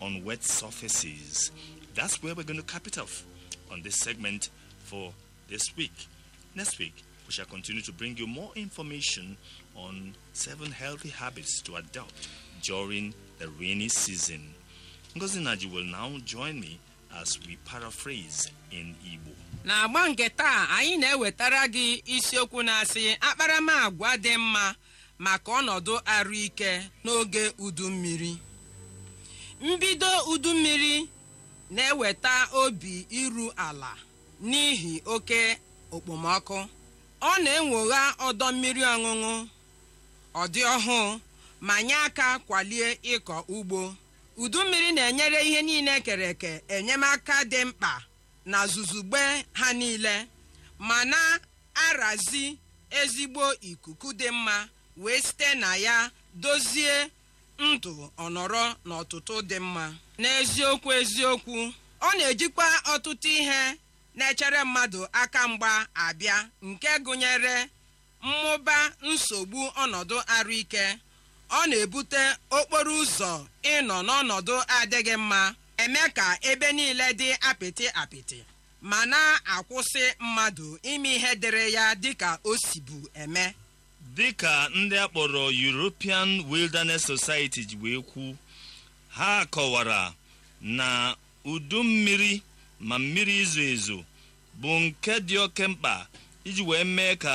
on wet surfaces. That's where we're going to cap it off on this segment for this week. Next week, we shall continue to bring you more information on seven healthy habits to adopt during the rainy season. Ngozi Naji will now join me as we paraphrase in Igbo. n'agba nke taa anyị na-ewetara gị isiokwu na-asị akparamagwa dị mma maka ọnọdụ arụike n'oge udu mmiri mbido udu mmiri na-eweta obi iru ala n'ihi oke okpomọkụ ọ na-enwogha ọdọ mmiri ọṅụṅụ ọdị ọhụụ ma nye aka kwalie ịkọ ugbo udu mmiri na-enyere ihe niile kere eke enyemaka dị mkpa na zuzugbe ha niile ma na-arazi ezigbo ikuku dị mma wee site na ya dozie ndụ ọnọrọ n'ọtụtụ dị mma n'eziokwu eziokwu ọ na-ejikwa ọtụtụ ihe na-echere mmadụ aka mgba abịa nke gụnyere mmụba nsogbu ọnọdụ arụike ọ na-ebute okporo ụzọ ịnọ n'ọnọdụ adịghị mma eme ka ebe niile dị apịtị apịtị ma na-akwụsị mmadụ ime ihe dịrị ya dịka o sibu eme dịka ndị akpọrọ European Wilderness Society ji wee kwu ha kọwara na udu mmiri ma mmiri izo ezo bụ nke dị oke mkpa iji wee mee ka